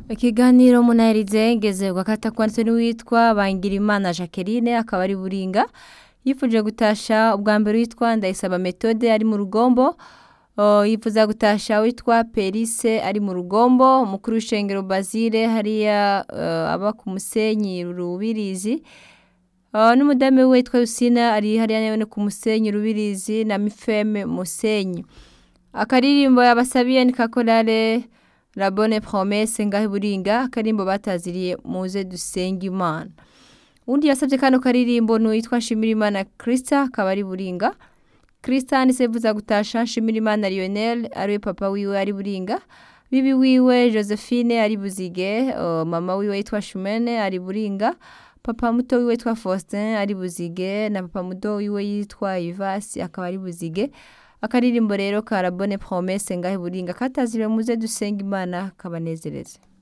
ikiganiro munaherize ngeze gakata kwanditse n'uwitwa Bangirimana Jacqueline akaba ari buringa yifuje gutasha ubwa mbere witwa Ndayisaba Methode ari mu rugombo Uh, yifuza gutasha witwa Perise ari mu rugombo umukuru w'ishengero Basile hariya uh, aba ku musenyi rubirizi uh, n'umudame we witwa Yusina ari hariya nyene ku musenyi rubirizi na Mifeme musenyi akaririmbo yabasabiye ni kakorale la bonne promesse ngahe buringa akarimbo bataziriye muze dusenga imana undi yasabye kano karirimbo n'uwitwa Shimirimana Krista akaba ari buringa Christian sevuza gutasha Shimirimana Lionel ariwe papa wiwe ari buringa bibi wiwe Josephine ari buzige uh, mama wiwe yitwa Shumene ari buringa papa muto wiwe yitwa Faustin ari buzige na papa muto wiwe yitwa Ivasi akaba ari buzige akaririmbo rero karabone promesse ngahe buringa katazire muze dusenga imana kabanezereze